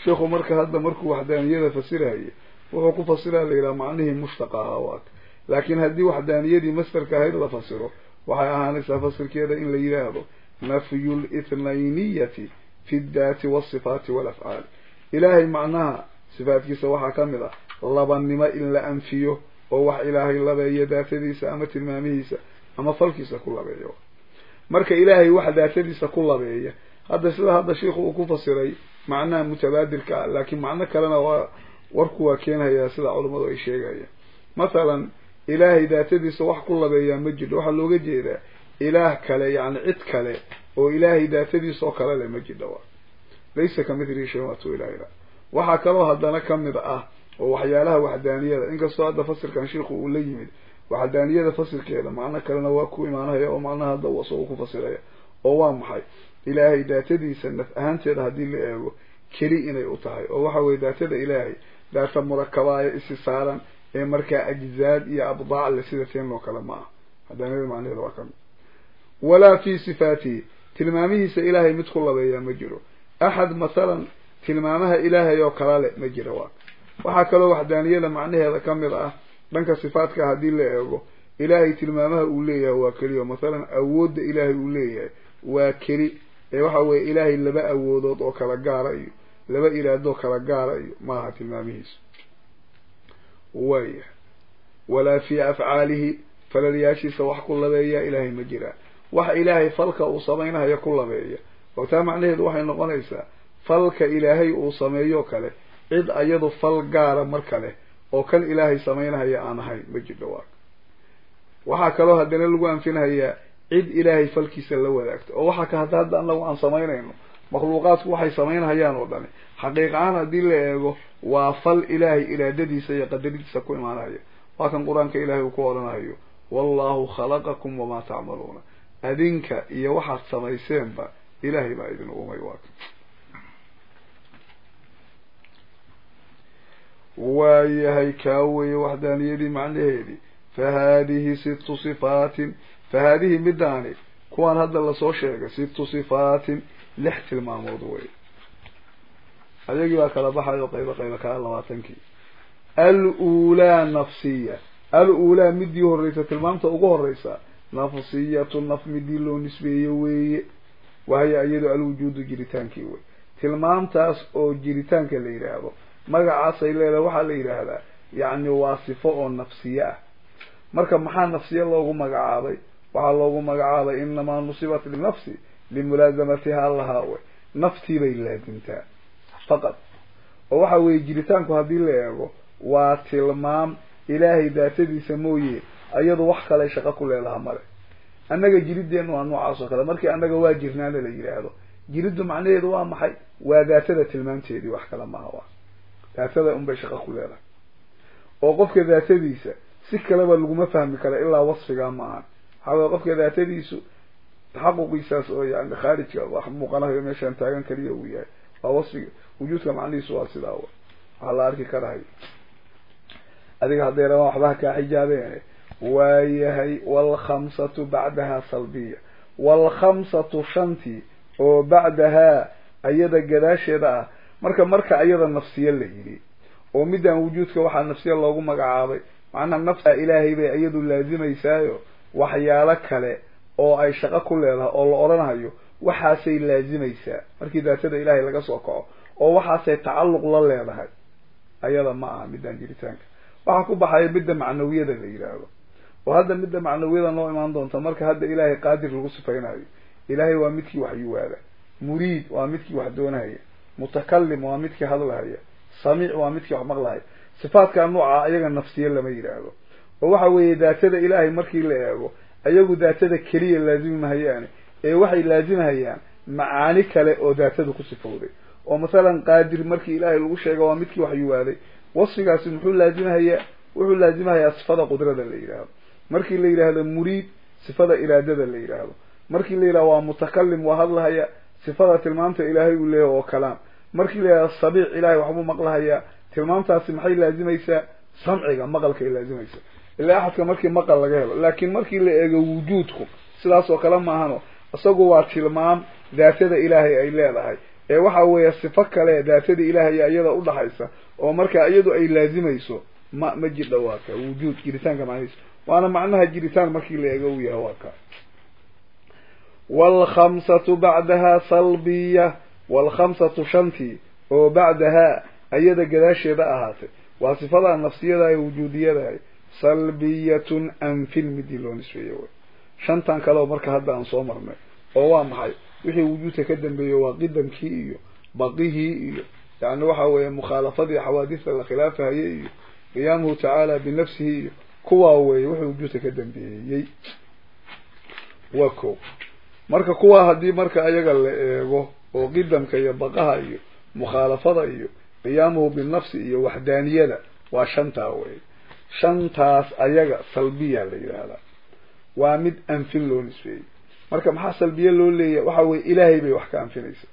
sheikhu marka hadda markuu waxdaaniyada fasirahaya wuxuu ku fasiraya la yidhaha macnihii mushtaqa ahaa waak laakiin haddii waxdaaniyadii mastarka ahayd la fasiro waxay ahaanaysaa fasirkeeda in la yidhaahdo nafyu litnayniyati fi ddaati walsifaati walafcaali ilaahay macnaha sifaatkiisa waxaa ka mid ah labanimo in la anfiyo oo wax ilaahay labeeyo daatadiisa ama tilmaamihiisa ama falkiisa ku labeeyo marka ilaahay wax daatadiisa ku labeeya hadda sida hadda sheikhu uu ku fasiray macnaha mutabaadirka ah laakiin macno kalena waa warku waa keenhayaa sida culammadu ay sheegayaan mathalan ilaahay daatadiisa wax ku labeeyaa ma jidho waxaa looga jeedaa ilaah kale yani cid kale oo ilaahay daatadiisa oo kale le ma jidho wa laysa ka mithlihi shay waatu ilaahila waxaa kaloo haddana kamid ah oo waxyaalaha waxdaaniyada inkastoo hadda fasirkan sheikhu uu la yimid waxdaaniyada fasirkeeda macno kalena waa ku imaanaya oo macnaha hadda uu isagu ku fasiraya oo waa maxay ilaahay daatadiisa naf ahaanteeda haddii la eego keli inay u tahay oo waxa weye daatada ilaahay daata murakabaayo isi saaran ee markaa ajzaad iyo abdaac le sida teen oo kale ma ah hadaaniyada macnaheeda waa kamid walaa fi sifaatihi tilmaamihiisa ilaahay mid ku labeeyaa ma jiro axad mathalan tilmaamaha ilaahay oo kala le ma jiro waa waxaa kaloo waxdaaniyada macnaheeda kamid ah dhanka sifaatka haddii la eego ilaahay tilmaamaha uu leeyahay waa keliya mathalan awoodda ilaahay uu leeyahay waa keli ee waxa weye ilaahay laba awoodood oo kala gaara iyo laba iraadoo kala gaara iyo maaha tilmaamihiisu waya walaa fii afcaalihi falalyaashiisa wax ku labeeyaa ilaahay ma jiraa wax ilaahay falka uu samaynayo ku labeeya oo taa macnaheedu waxay noqonaysaa falka ilaahay uu sameeyo kale cid ayadu fal gaara mar kale oo kan ilaahay samaynahaya aan ahayn ma jidho waa waxaa kaloo haddana lagu anfinhayaa cid ilaahay falkiisa la wadaagta oo waxaa ka hadda hadda anagu aan samaynayno makhluuqaadku waxay samaynhayaan oo dhani xaqiiq ahaan haddii la eego waa fal ilaahay iraadadiisa iyo qadaradiisa ku imaanaya waa kan qur-aanka ilaahay uu ku odhanayo wallahu khalaqakum wamaa tacmaluuna adinka iyo waxaad samayseenba ilaahay baa idin umay waa waayahay kaa weeye waxdaaniyadii macnaheedii fa haadihi sittu sifaatin fa haadihi midaani kuwaan hadda lasoo sheegay sittu sifaatin lix tilmaamood wey ayagii baa kala baxayo qaybo qaybo kaa labaatankii al-uulaa nafsiya al-uulaa midii horreysa tilmaamta ugu horreysa nafsiyatu naf midii loo nisbeeyo weeye wahaya iyado alwujuudu jiritaankii wey tilmaamtaas oo jiritaanka la yidhaahdo magacaasay leedahay waxaa la yidhaahdaa yacni waa sifo oo nafsiye ah marka maxaa nafsiye loogu magacaabay waxaa loogu magacaabay inamaa nusibat linafsi limulaasamatihaa lahaa wey naftii bay laazimtaa faqad oo waxa weeye jiritaanku haddii la eego waa tilmaam ilaahay daatadiisa mooye iyadu wax kale shaqo ku leedaha male annaga jirideennu waa noocaas oo kale markii annaga waa jirnaana la yidhaahdo jiriddu macnaheedu waa maxay waa daatada tilmaamteedii wax kale maaha waa daatada unbay shaqo ku leedahay oo qofka daatadiisa si kaleba laguma fahmi kara ilaa wasfigaa ma aha waxaa weye qofka daatadiisu taxaquqiisaas oo yani khaarijka wax muuqanayo meeshaan taagan kaliya uu yahay waa wasfiga wujuudka macnihiisu waa sidaa w waxaa la arki karahay adiga hadday rabaan waxbaha kaa xijaabeene waayahay waalkhamsatu bacdahaa salbiya waalkhamsatu shantii oo bacdahaa ayada gadaasheeda ah marka marka ayada nafsiye la yidhi oo midaan wujuudka waxaa nafsiya loogu magacaabay macnaha nafsa ilaahay bay iyadu laazimaysaayo waxyaalo kale oo ay shaqo ku leedahay oo la odhanayo waxaasay laazimaysaa markii daatada ilaahay laga soo kaco oo waxaasay tacalluq la leedahay ayada ma aha midaan jiritaanka waxaa ku baxaya midda macnawiyada la yidhaahdo oo hadda midda macnawiyada noo imaan doonta marka hadda ilaahay qaadir lagu sifaynayo ilaahay waa midkii wax yuwaada muriid waa midkii wax doonahaya mutakalim waa midkii hadlahaya samiic waa midkii wax maqlahaya sifaadka nooca ayaga nafsiye lama yidhaahdo oo waxa weeye daatada ilaahay markii la eego ayagu daatada keliya laazimi mahayaane ee waxay laazimahayaan macaani kale oo daatada ku sifowday oo masalan qaadir markii ilaahay lagu sheega waa midkii wax yuwaaday wasfigaasi muxuu laazimahayaa wuxuu laazimahayaa sifada qudrada la yidhaahdo markii la yidhaahdo muriid sifada iraadada la yidhaahdo markii la yidhahdo waa mutakalim waa hadlahaya sifada tilmaamta ilaahay uu leeyahy oo kalaam markii la yidhahdo sabiic ilaahay waxbuu maqlahayaa tilmaamtaasi maxay laazimaysaa samciga maqalkay laazimaysaa ilaa axadka markii maqal laga helo laakiin markii la eego wujuudku sidaas oo kale maahano isagu waa tilmaam daatada ilaahay ay leedahay ee waxa weeye sifo kale daatadii ilaahay iyada udhaxaysa oo markaa iyadu ay laazimayso ma ma jidha waa ka wujuud jiritaanka macnihiisa waana macnaha jiritaan markii la eego u yahay waa ka waalkhamsatu bacdaha salbiya waalkhamsatu shantii oo bacdahaa ayada gadaasheeda ahaatay waa sifadaa nafsiyada ee wujuudiyadahay salbiyatun anfin midii loo nisbeeye way shantan kale oo marka hadda aan soo marnay oo waa maxay wixii wujuudka ka dambeeyey waa qidamkii iyo baqihii iyo yani waxa weeye mukhaalafadii xawaadista la khilaafahayay iyo qiyaamuhu tacaala binafsihi iyo kuwaa weeye wixii wujuudka ka dambeeyey waa ko marka kuwaa haddii marka ayaga la eego oo qidamka iyo baqaha iyo mukhaalafada iyo qiyaamuhu binafsi iyo waxdaaniyada waa shantaa wey shantaas ayaga salbiya la yidhaahdaa waa mid anfin loo nisbeeyey marka maxaa salbiye loo leeyahay waxa weye ilaahay bay wax ka anfinaysa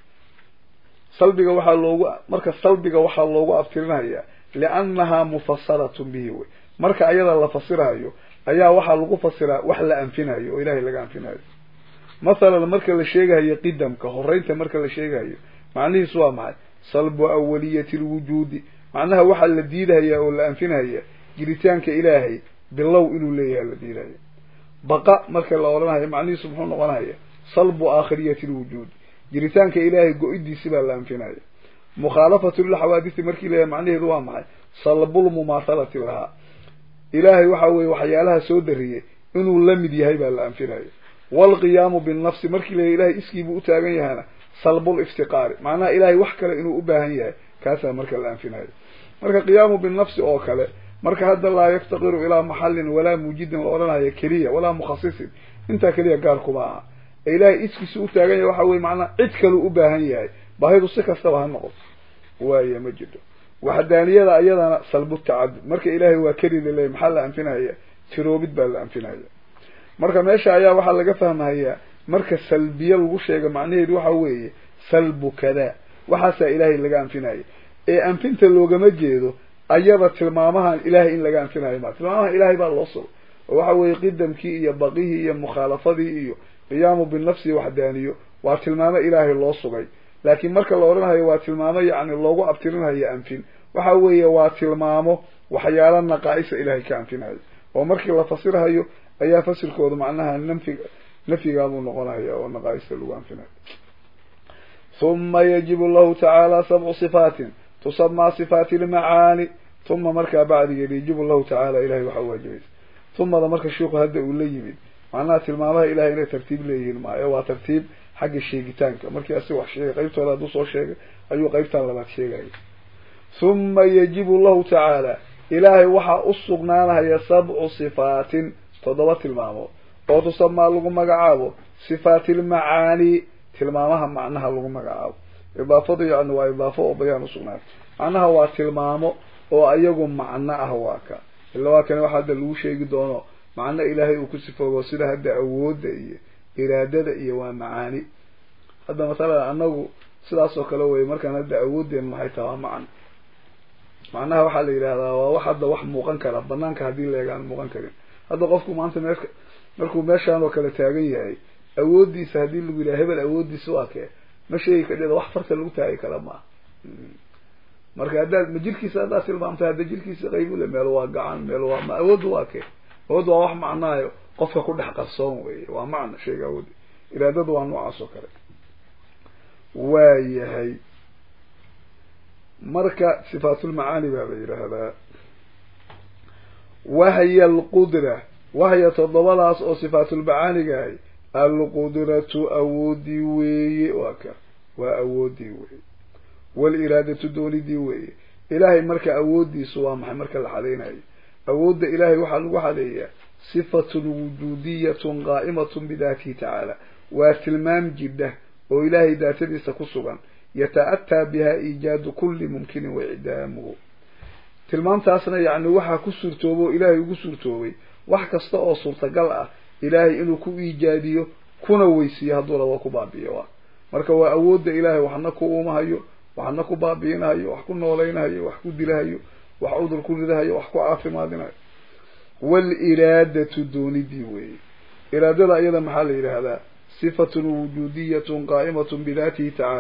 salbiga waxaa loogu marka salbiga waxaa loogu abtirinayaa liannahaa mufasaratun bihi wey marka ayada la fasirayo ayaa waxaa lagu fasiraa wax la anfinayo oo ilahay laga anfinayo mathalan marka la sheegahayo qidamka horeynta marka la sheegahayo macnihiisu waa maxay salbu awaliyati lwujuudi macnaha waxaa la diidahaya oo la anfinaya jiritaanka ilaahay bilow inuu leeyahay la diidahaya baqa marka la odhanayo macnihiisu muxuu noqonaya salbu aakhiriyati lwujuud jiritaanka ilaahay go-idiisi baa la anfinaya mukhaalafatu lilxawaadisi markii leeyahay macnaheedu waa maxay salbulmumaahalati lahaa ilaahay waxa weye waxyaalaha soo dariyey inuu la mid yahay baa la anfinaya waalqiyaamu binnafsi markii leeyahay ilahay iskiibuu u taagan yahana salbul iftiqaari macnaha ilaahay wax kale inuu u baahan yahay kaasaa marka la anfinayo marka qiyaamu binafsi oo kale marka hadda laa yaftaqiru ilaa maxallin walaa muujidin la odhanayo keliya walaa mukhasisin intaa keliya gaar kuma aha ee ilaahay iskiisu u taagan yahay waxa weye macnaha cid kaleu u baahan yahay baahidu si kastaba ha noqoto waaya ma jirto waxdaaniyada ayadana salbu tacadud marka ilaahay waa kelida leey maxaa la anfinaya tiroobid baa la anfinaya marka meesha ayaa waxaa laga fahmahayaa marka salbiye lagu sheega macnaheedu waxa weeye salbu kadaa waxaasaa ilaahay laga anfinaya ee anfinta loogama jeedo ayada tilmaamahan ilaahay in laga anfinayo ma tilmaamahan ilaahay baa loo sugo oo waxa weeye qidamkii iyo baqihii iyo mukhaalafadii iyo qiyaamu binafsi waxdaaniyo waa tilmaamo ilaahay loo sugay laakiin marka la odhanayo waa tilmaamo yacni loogu abtirinayo anfin waxa weeye waa tilmaamo waxyaala naqaa-isa ilaahay ka anfinayo oo markii la fasirhayo ayaa fasirkooda macnaha nafig nafyigaabuu noqonaya oo naqaa-ista lagu anfinayo huma yajibu lahu tacaala sabcu sifaatin tusamaa sifaati ilmacaani uma markaa bacdigeed yajibu lahu tacaala ilahay waxaa waajibaysa humada marka shiiku hadda uu la yimid macnaha tilmaamaha ilahay inay tartiib leeyihiin maayo waa tartiib xagga sheegitaanka markii asi wax sheegay qaybtooda hadduu soo sheegay ayuu qaybtan labaad sheegaya huma yajibu lahu tacaala ilaahay waxaa u sugnaanaya sabcu sifaatin toddoba tilmaamood oo tusamaa lagu magacaabo sifaati ilmacaani tilmaamaha macnaha lagu magacaabo idaafadu yani waa idaafo oo bayaan usugnaatay macnaha waa tilmaamo oo ayagu macno ah waa ka ila waa kani waxa hadda lagu sheegi doono macno ilaahay uu ku sifoobo sida hadda awoodda iyo iraadada iyo waa macaani hadda masalan anagu sidaas oo kale wey markaan hadda awoodeen maxay taha waa macno macnaha waxaa la yidhahdaa waa wax hadda wax muuqan kara banaanka haddii leega aan muuqan karin hadda qofku maanta mee markuu meeshaan oo kale taagan yahay awooddiisa haddii lagu yidhaha hebel awooddiisa waa kee ma sheegi kadhida wax farta lagu taagi kara maaha marka haddaad ma jirkiisa haddaad tilmaamta hadda jirkiisa qaybule meel waa gacan meel waa ma awoodda waa kee awoodda waa wax macnaayo qofka ku dhex qarsoon weye waa macna sheega awoodda iraadadu waa noocaas oo kale waayahay marka sifaatulmacaani baa la yidhaahdaa wahya alqudra wahya toddobadaas oo sifaatulmacaaniga ahay alqudratu awoodii weeye waa ka waa awoodii weeye waaliraadatu doonidii weeye ilaahay marka awooddiisu waa maxay marka la xadeynayo awoodda ilaahay waxaa lagu xadeeyaa sifatun wujuudiyatun qaa'imatun bidaatihi tacaala waa tilmaam jidha oo ilaahay daatadiisa ku sugan yata-ataa biha iijaadu kulli mumkinin waicdaamuhu tilmaamtaasna yacni waxaa ku suurtooba oo ilaahay ugu suurtoobay wax kasta oo suurtagal ah ilaahay inuu ku iijaadiyo kuna weysiiyo hadduu rabo ku baabi'iyo waa marka waa awoodda ilaahay waxna ku uumahayo waxna ku baabi'inahayo wax ku noolaynahayo wax ku dilahayo wax cudur ku ridahayo wax ku caafimaadinayo waaliraadatu doonidii weeye iraadada iyada maxaa la yidhaahdaa sifatun wujuudiyatun qaa'imatun bidaatihi tacaala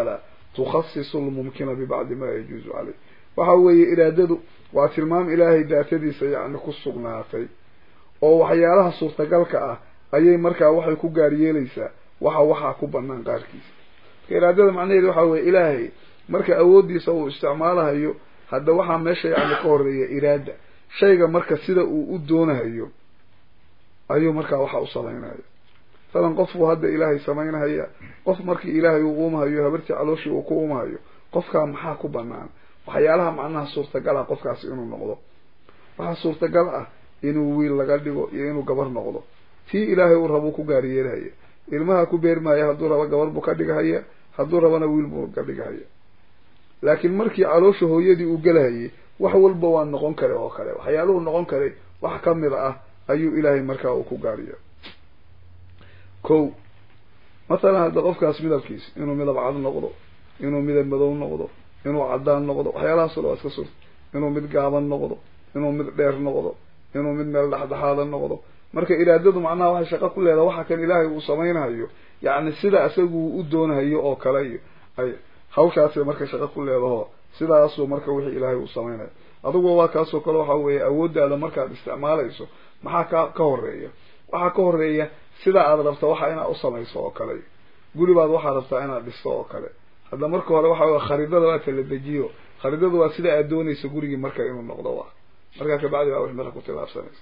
tukhasisu lmumkina bibacdi ma yajuuzu caleyh waxa weeye iraadadu waa tilmaam ilaahay daatadiisa yacni ku sugnaatay oo waxyaalaha suurtagalka ah ayay markaa waxay ku gaar yeelaysaa waxa waxaa ku banaan qaarkiisa marka iraadada macnaheedu waxa weye ilaahay marka awooddiisa uu isticmaalahayo hadda waxaa meesha yacni ka horeeya iraada shayga marka sida uu u doonahayo ayuu markaa waxa u samaynaya masalan qofku hadda ilaahay samaynahaya qof markii ilaahay uu uumahayo habartii calooshii uu ku uumahayo qofkaa maxaa ku banaan waxyaalaha macnaha suurtagal ah qofkaasi inuu noqdo waxaa suurtagal ah inuu wiil laga dhigo iyo inuu gabar noqdo tii ilaahay uu rabuu ku gaariyeelhaya ilmaha ku beermaya hadduu rabo gabar buu ka dhigahaya hadduu rabana wiil buu ka dhigahaya laakiin markii caloosha hooyadii uu gelahayay wax walba waa noqon kare oo kale waxyaaluhu noqon karay wax kamid ah ayuu ilaahay markaa uu ku gaariya ko mathalan hadda qofkaas midabkiis inuu midab cad noqdo inuu midab madow noqdo inuu cadaan noqdo waxyaalahaas o dhan waa iska suurta inuu mid gaaban noqdo inuu mid dheer noqdo inuu mid meel dhexdhexaada noqdo marka iraadadu macnaha waxay shaqo ku leedahay waxa kan ilaahay uu samaynayo yacni sida isagu u doonahayo oo kale iyo ay hawshaasay marka shaqo ku leedaho sidaasuu marka wixii ilaahay uu samaynayo adugu waa kaasoo kale waxa weeye awooddaada markaad isticmaalayso maxaa ka ka horeeya waxaa ka horeeya sida aad rabta waxa inaad u samayso oo kale guribaad waxaad rabtaa inaad dhisto oo kale hadda marka hore waxa wey khariidada waa kala dejiyo khariidada waa sida aad doonayso gurigii marka inuu noqdo wa markaa kabacdi baa wix marka ku tilaabsanaysa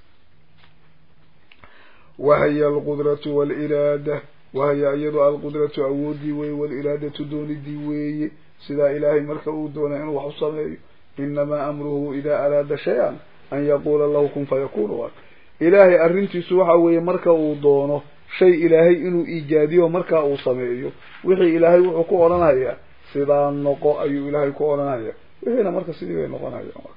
wahiya alqudratu waaliraada wahiya iyadu alqudratu awoodii weeye waaliraadatu doonidii weeye sidaa ilaahay marka uu doonay inuu wax u sameeyo inamaa amruhu idaa araada shay-an an yaquula lahu kun fayakunu wa ilaahay arrintiisu waxa weeye marka uu doono shay ilaahay inuu iijaadiyo markaa uu sameeyo wixii ilaahay wuxuu ku odhanayaa sidaa noqo ayuu ilaahay ku odhanaya wixiina marka sidii bay noqonayaan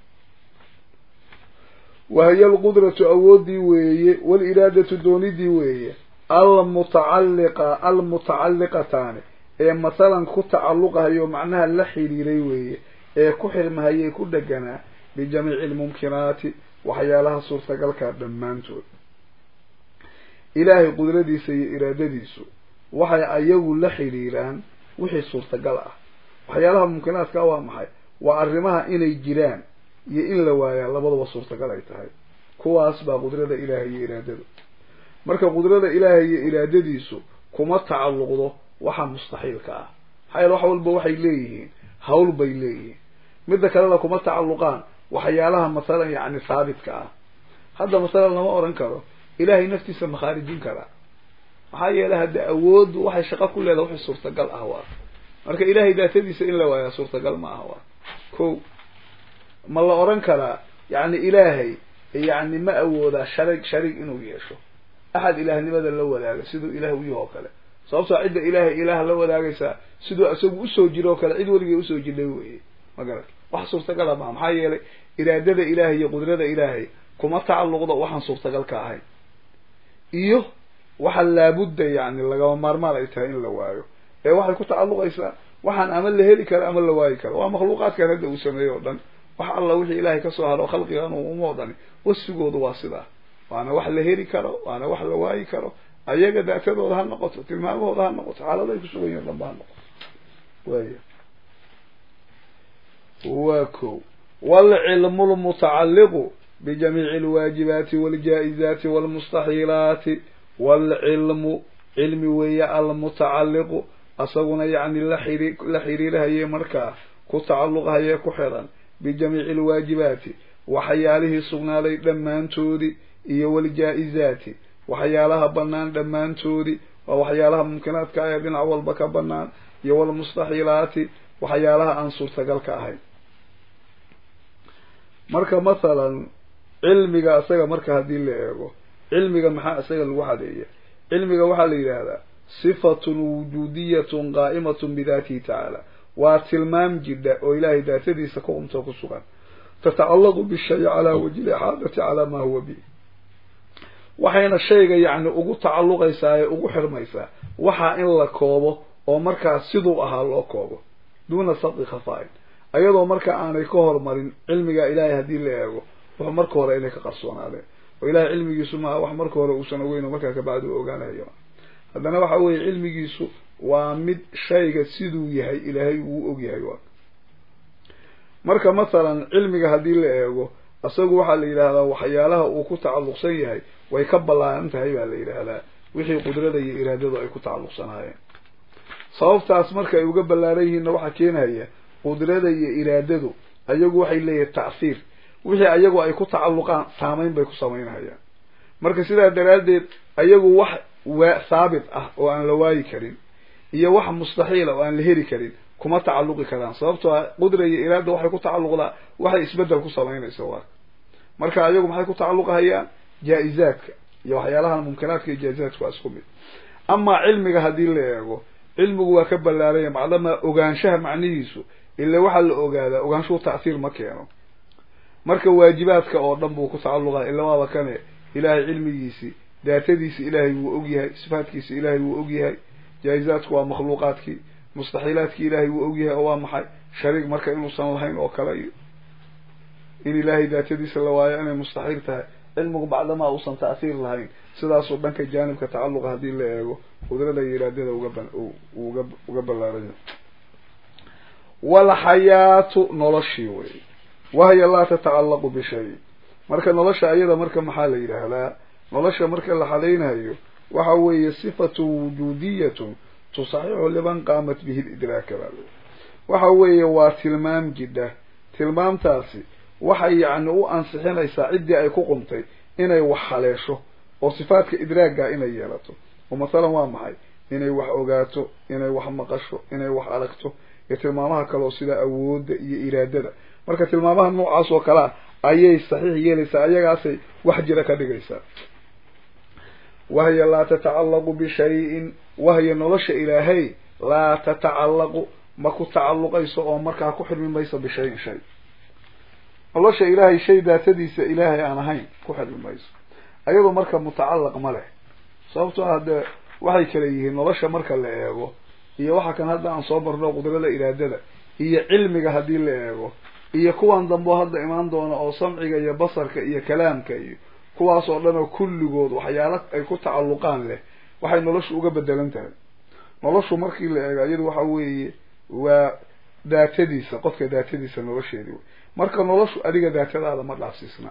wahiya alqudratu awoodii weeye waaliraadatu doonidii weeye almutacalliqa almutacalliqataani ee masalan ku tacalluqahayo macnaha la xiriiray weeye ee ku xirmahayay ku dheganaa bijamiici lmumkinaati waxyaalaha suurtagalka dhammaantood ilaahay qudradiisa iyo iraadadiisu waxay ayagu la xiriiraan wixii suurtagal ah waxyaalaha mumkinaadka waa maxay waa arrimaha inay jiraan iyo in la waayaa labaduba suurtagal ay tahay kuwaas baa qudrada ilaahay iyo iraadadu marka qudrada ilaahay iyo iraadadiisu kuma tacalluqdo waxa mustaxiilka ah maxaa yeele wax walba waxay leeyihiin hawl bay leeyihiin midda kalena kuma tacalluqaan waxyaalaha masalan yacni haabitka ah hadda masalan lama odhan karo ilaahay naftiisa ma khaarijin karaa maxaa yeelay hadda awooddu waxay shaqo ku leedahay wixii suurtagal ah waa marka ilaahay daatadiisa in la waayaa suurtagal ma aha waa ko ma la odhan karaa yacni ilaahay yacni ma awoodaa sharig sharig inuu yeesho axad ilaahnimada la wadaaga siduu ilaah u yaho oo kale sababtoo cidda ilaahay ilaah la wadaagaysaa siduu isagu usoo jiro oo kale cid weligay usoo jirnay weye ma garat wax suurtagala maha maxaa yeelay iraadada ilaahay iyo qudrada ilaahay kuma tacalluqdo waxaan suurtagal ka ahayn iyo waxa laabudda yani lagama maarmaan ay tahay in la waayo ee waxay ku tacalluqaysaa waxaan ama la heli karo ama la waayi karo waa makhluuqaadkan hadda uu sameeyey o dhan wax alla wixii ilaahay kasoo haro khalqigan uma dhani wasfigoodu waa sidaa waana wax la heli karo waana wax la waayi karo ayaga daatadooda ha noqoto tilmaamahooda ha noqoto xaaladaay kusugan yihin dhanba ha noqoto waya waa ko waalcilmu lmutacalliqu bijamiici alwaajibaati waljaa-izaati walmustaxiilaati waalcilmu cilmi weeye almutacalliqu asaguna yacni laxiri la xiriirhaye markaa ku tacalluqhaye ku xiran bijamiici alwaajibaati waxyaalihii sugnaaday dhammaantoodii iyo waljaa-izaati waxyaalaha banaan dhammaantoodii waa waxyaalaha mumkinaadka ah ee dhinac walba ka banaan iyo walmustaxiilaati waxyaalaha aan suurtagalka ahayn marka mathalan cilmiga isaga marka haddii la eego cilmiga maxaa isaga lagu xadeeya cilmiga waxaa la yidhaahdaa sifatun wujuudiyatun qaa'imatun bidaatihi tacaala waa tilmaam jidha oo ilaahay daatadiisa ku umto ku sugan tatacallaqu bishay calaa wajhi lixaadati calaa maa huwa bi waxayna shayga yacni ugu tacalluqaysaa ee ugu xirmaysaa waxaa in la koobo oo markaa siduu ahaa loo koobo duuna sabqi khafaa-in ayadoo marka aanay ka hormarin cilmiga ilaahay haddii la eego wuxuu marka hore inay ka qarsoonaadeen oo ilahay cilmigiisu maaha wax marka hore uusan ogeyn oo markaa kabacdi u ogaanayo haddana waxa weeye cilmigiisu waa mid shayga siduu yahay ilaahay uu og yahay waa marka masalan cilmiga haddii la eego isagu waxaa la yidhaahdaa waxyaalaha uu ku tacalluqsan yahay way ka ballaaran tahay baa la yidhaahdaa wixii qudrada iyo iraadadu ay ku tacalluqsanaayeen sababtaas marka ay uga ballaaran yihiinna waxaa keenaya qudrada iyo iraadadu ayagu waxay leeyihin tacsiir wixii ayagu ay ku tacalluqaan saamayn bay ku samaynhayaan marka sidaa daraaddeed ayagu wax waa saabit ah oo aan la waayi karin iyo wax mustaxiila oo aan la heli karin kuma tacalluqi karaan sababtoo ah qudra iyo iraada waxay ku tacalluqdaa waxay isbedel ku samaynaysa waa marka ayagu maxay ku tacalluqahayaan jaa-izaadka iyo waxyaalahan mumkinaadka iyo jaa-izaadka waa isku mid amaa cilmiga haddii la eego cilmigu waa ka ballaaranya macdamaa ogaanshaha macnihiisu ila waxaa la ogaadaa ogaanshuhu tacsiir ma keeno marka waajibaadka oo dhan buu ku tacalluqaa ila waaba kane ilaahay cilmigiisi daatadiisi ilaahay wuu ogyahay sifaatkiisi ilaahay wuu ogyahay jaa-izaadku waa makhluuqaadkii mustaxiilaadkii ilaahay wuu ogyahay oo waa maxay shariig marka inuusan lahayn oo kale iyo in ilaahay daatadiisa la waayo inay mustaxiil tahay cilmigu bacdamaa uusan tacsiir lahayn sidaasoo dhanka jaanibka tacalluqa haddii la eego qudrada iyo iraadada uga uga uga ballaaranya walxayaatu noloshii wey wahya laa tatacallaqu bishay marka nolosha ayada marka maxaa la yidhaahdaa nolosha marka la xalaynayo waxa weeye sifatu wujuudiyatun tusaxixu liman qaamat bihi lidraaka baa waxa weeye waa tilmaam jidha tilmaamtaasi waxay yacni u ansixinaysaa ciddii ay ku qumtay inay wax haleesho oo sifaadka idraagga inay yeelato oo masalan waa maxay inay wax ogaato inay wax maqasho inay wax aragto iyo tilmaamaha kale oo sida awoodda iyo iraadada marka tilmaamaha noocaas oo kalea ayay saxiix yeelaysaa ayagaasay wax jira ka dhigaysaa wahya laa tatacallaqu bishayin wahya nolosha ilaahay laa tatacallaqu ma ku tacalluqayso oo markaa ku xirmi mayso bishayin shay nolosha ilaahay shay daatadiisa ilaahay aan ahayn ku xirmi mayso ayadoo marka mutacallaq ma leh sababtoo ah dee waxay kala yihiin nolosha marka la eego iyo waxa kan hadda aan soo barno qudrada iraadada iyo cilmiga haddii la eego iyo kuwan dambe oo hadda imaan doona oo samciga iyo basarka iyo kalaamka iyo kuwaas oo dhan oo kulligood waxyaala ay ku tacalluqaan leh waxay noloshu uga bedelan tahay noloshu markii la eego iyadu waxa weeye waa daatadiisa qofka daatadiisa nolosheedi wey marka noloshu adiga daatadaada ma dhaafsiisna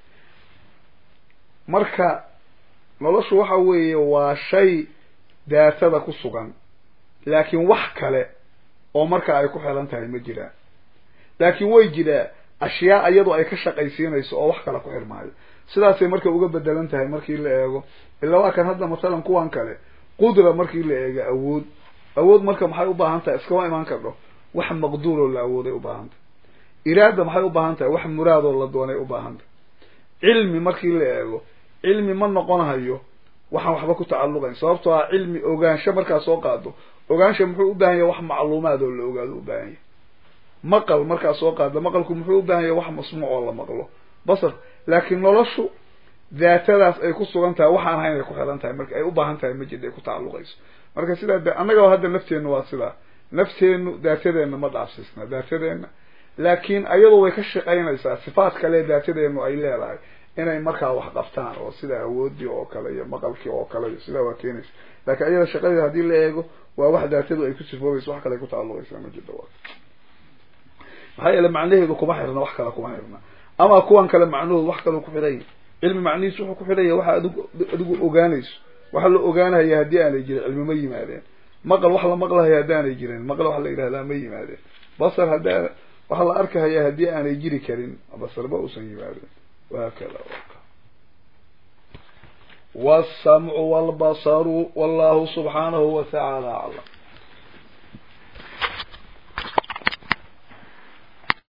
marka noloshu waxa weeye waa shay daatada ku sugan laakiin wax kale oo marka ay ku xiran tahay ma jiraan laakiin way jiraa ashyaa iyadu ay ka shaqaysiinayso oo wax kale ku xirmaayo sidaasay marka uga bedelan tahay markii la eego ila waa kan hadda masalan kuwan kale qudra markii la eego awood awood marka maxay u baahan tahay iskama imaan kardho wax maqduuroo la awooday u baahan tahay iraada maxay u baahan tahay wax muraadoo la doonay u baahan tahay cilmi markii la eego cilmi ma noqonahayo waxaan waxba ku tacalluqayn sababtoo ah cilmi ogaansho markaa soo qaado ogaansha muxuu u baahan yahay wax macluumaad oo la ogaado u baahan yahay maqal markaa soo qaado maqalku muxuu u baahan yahay wax masmuuc oo la maqlo basar laakiin noloshu daatadaas ay ku sugan tahay waxaan ahayn ay ku xiran tahay marka ay u baahan tahay majid ay ku tacalluqayso marka sidaa de annaga hadda nafteennu waa sidaa nafteennu daatadeenna ma dhaafsiisna daatadeenna laakiin ayadu way ka shaqaynaysaa sifaat kale daatadeennu ay leedahay inay markaa wax qabtaan oo sida awoodii oo kale iyo maqalkii oo kale iyo sidaa waa keenaysa laakiin ayada shaqadeeda haddii la eego waa wax daatadu ay ku sifoobayso wax kale ay ku tacalluqaysaa ma jirto waa maxaa yeele macnaheedu kuma xirna wax kale kuma xirna ama kuwan kale macnahoodu wax kaleu ku xidhan yahy cilmi macnihiisu wuxuu ku xidhan yahy waxa adigu adigu ogaanayso waxa la ogaanahaya haddii aanay jirin cilmi ma yimaadeen maqal wax la maqlahaya haddii aanay jirin maqal wax la yidhahdaa ma yimaadeen basar haddaa waxa la arkahaya haddii aanay jiri karin basarba uusan yimaadeen وهكذا والسمع والبصر والله سبحانه وتعالى أعلم